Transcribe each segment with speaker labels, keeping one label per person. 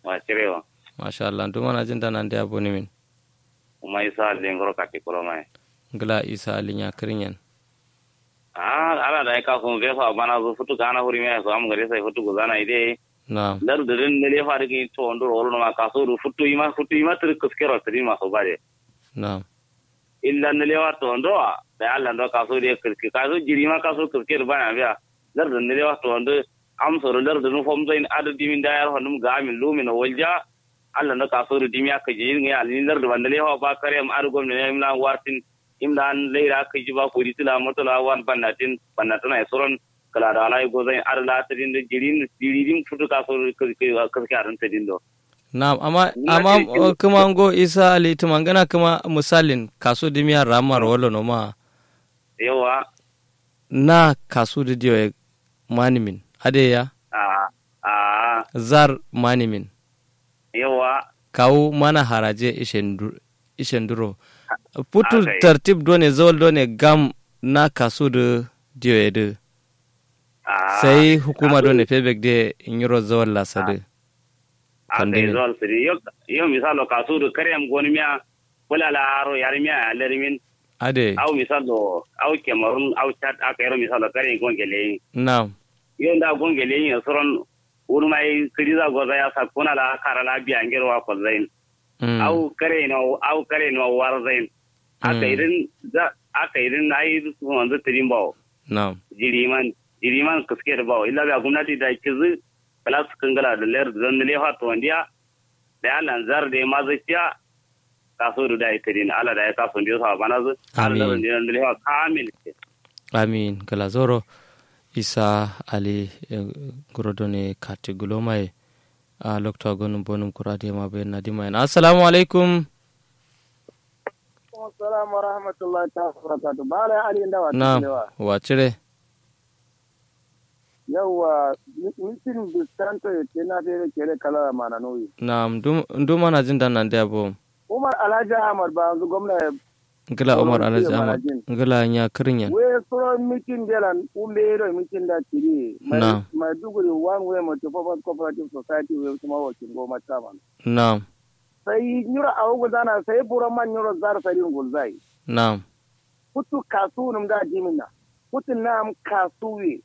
Speaker 1: wa cirewa
Speaker 2: masha Allah duk mana jin dana da aboni min
Speaker 1: kuma isa lengoro kati kuro mai
Speaker 2: ngila isa alinya kirinyan
Speaker 1: ah ala da ka kun ve fa bana zo futu kana huri mai so am gare sai futu guzana ide
Speaker 2: na
Speaker 1: dar dirin ne le fa rigi to ondo ro ma ka so ru futu ima futu ima tri kuskero tri ma so bare
Speaker 2: na
Speaker 1: illa ne le wa to ondo da alla ndo ka so de kirki ka so jiri ma ka so kirki bana biya dar din ne le wa to ondo am so dar din fom zain adu dimin da yar honum ga min lumin walja alla ndo ka so ru dimi aka ji ngi alin dar da ne le wa ba kare am adu gom ne imla wartin imlan leira ka ji ba ko ditila motala wan bannatin bannatana soron kala da alai go zai ar la tadin da jirin jiririn futu ka so ka ka ka ran tadin do
Speaker 2: na amma
Speaker 1: Na
Speaker 2: amma
Speaker 1: ce kin-
Speaker 2: kuma ngo isa ali tumangana kuma misalin kaso dimiya ramar wala no ma
Speaker 1: yawa
Speaker 2: na kaso da diyo manimin adeya
Speaker 1: a a
Speaker 2: zar manimin
Speaker 1: yawa
Speaker 2: kawo mana haraje ishendu- ishenduro putu
Speaker 1: Aka yi.
Speaker 2: tartib done zawal done gam na kaso da diyo edu
Speaker 1: a
Speaker 2: sai hukuma done febek de inyiro zawal lasade
Speaker 1: a
Speaker 2: pandemi.
Speaker 1: kai zol siri yo yo misalo ka so kare am goni miya kula la aro yar miya lermin
Speaker 2: ade
Speaker 1: au misalo au kemarun au chat aka yaro misalo kare gon gele
Speaker 2: na
Speaker 1: yo nda gon gele yin soron urmai kiriza goza ya sa kuna la kara la biya ngero wa ko zain
Speaker 2: mm,
Speaker 1: au kare no au kare no war zain aka
Speaker 2: Mm.
Speaker 1: irin za aka irin ai su wanzu tirin bawo
Speaker 2: na
Speaker 1: jiriman jiriman kaske da bawo illa ga gwamnati da kizu kala su kangala da layar da zan le fato wandiya da ya lanzar da ya mazaciya kaso da da tirin ala da ya kaso ndiyo sa bana zu
Speaker 2: Amin.
Speaker 1: ala da da le kamil
Speaker 2: amin galazoro isa ali eh, gorodone kati gulomai a lokta gonum bonum kurade ma be nadima en assalamu alaikum
Speaker 3: Assalamu warahmatullahi ta'ala wabarakatuh. Bala Ali Ndawa
Speaker 2: na
Speaker 3: Tulewa.
Speaker 2: wacire
Speaker 3: Yawwa mitin distanto ke na fere kere kala mana noyi.
Speaker 2: na ndu mana jin dan nan da bo
Speaker 3: Umar Alhaji Ahmad ba yanzu gwamna
Speaker 2: ngila umar
Speaker 3: Sauran
Speaker 2: alhaji
Speaker 3: fiye
Speaker 2: ahmad
Speaker 3: marajin.
Speaker 2: ngila nya kirinyan
Speaker 3: we soro mitin delan ulero mitin da tiri.
Speaker 2: Na.
Speaker 3: Maiduguri one way multipurpose cooperative society we kuma wakil goma chairman.
Speaker 2: na
Speaker 3: Sai nyura a wugu zana sai bura man nyura zar sarin gulzai.
Speaker 2: na
Speaker 3: Kutu kasu num da dimina. Kutu nam kasuwe.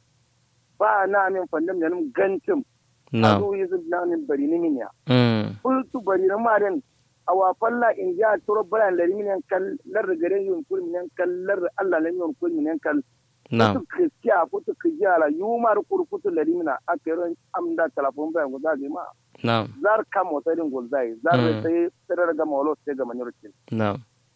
Speaker 3: Ba na min fandam da num gancin.
Speaker 2: na
Speaker 3: Kasu yi su na min bari ni minya.
Speaker 2: mm
Speaker 3: fultu bari na maren a wafalla in ja turo bayan lari minen kal lar garen yun kul minen kal lar Allah lam yun kul minen kal
Speaker 2: na
Speaker 3: futu kristiya futu kijala yumar kur futu lari mina akero amda telefon bayan guda ga ma
Speaker 2: na
Speaker 3: zar kam wata din gulzai zar
Speaker 2: Mm.
Speaker 3: sai sai ga mawlo sai ga manurkin
Speaker 2: na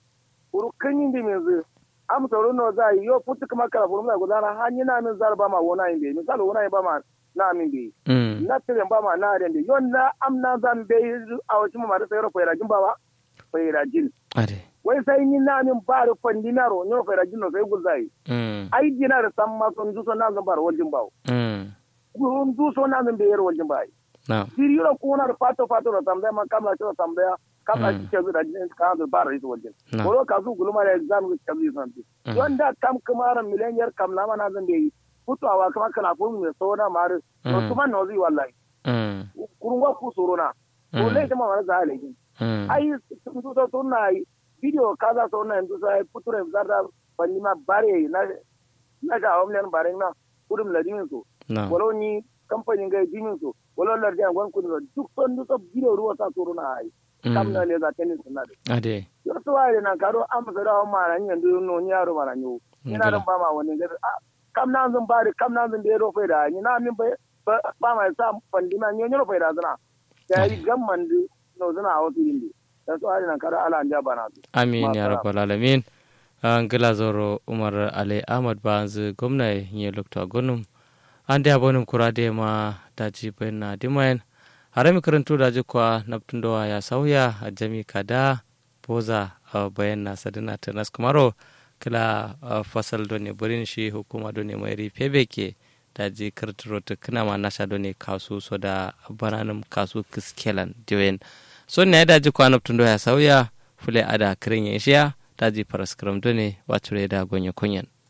Speaker 3: uru kanyin di mezi am toro no zai yo futu kuma kala furu mai guda na hanyi na min zar ba ma wona yin be misali wona yin ba ma na min be
Speaker 2: mm
Speaker 3: na tirin ba ma na den yon na am na zan be a wacin ma da sayar fayra jin ba ba fayra jin
Speaker 2: ade
Speaker 3: wai sai ni na min ba da fandinaro nyo fayra jin no sai gulzai
Speaker 2: mm
Speaker 3: ai dina da san ma son duso na zan bar waljin ba
Speaker 2: mm
Speaker 3: gurun duso na zan be yar waljin ba
Speaker 2: na
Speaker 3: siriro ko na da fato fato da tambaya ma kamla ce tambaya kamla
Speaker 2: Mm.
Speaker 3: ce ke da jin ka da bar ita waljin
Speaker 2: na
Speaker 3: boro ka su gulma da exam ga kazi san ti
Speaker 2: Mm.
Speaker 3: yon da kam kamaran mileniyar kam na ma na zan be yi fitowa kuma kana ko mai so na mare to
Speaker 2: Mm.
Speaker 3: kuma no zai wallahi
Speaker 2: mm
Speaker 3: kurungwa ku soro na to
Speaker 2: Mm.
Speaker 3: lai ta ma za a laifin
Speaker 2: mm
Speaker 3: ai sun so sun na yi video kaza so na yanzu sai puture zarda fanni ma bare na na ga omlen bare na kudum ladimin so
Speaker 2: na
Speaker 3: walo ni kamfanin ga dimin so walo lardiyan gwan kudum duk son duk video ruwa sa soro na ai kam na le za tenis na de
Speaker 2: ade
Speaker 3: yo to ai na karo am so da ma ran yanzu no ni yaro ma ran yo ina dan ba ma wani ga ah, kam na zan bare kam na zan da ro fa da ni na min ba ba ma sa fandi ma ni nyoro fa da zana da yi gamman di no zana a wasu yindi da su ari na karo ala anja bana su
Speaker 2: amin ya
Speaker 3: Masala.
Speaker 2: rabbal alamin an gila zoro umar ali ahmad banzu gwamna ye lokta gonum an da bonum kurade ma daji bayan dimayen harami karantu da jikwa naptundowa ya sauya a jami kada boza a bayan na sadina ta naskumaro kila a fasal done burin shi hukuma done mai rife beke daji karturo ta kina ma nasha done kasu so da bananum kasu kiskelan diwen so ne daji kwa naptundowa ya sauya fule ada kirin ya shiya daji paraskram done wacure da gonye kunyan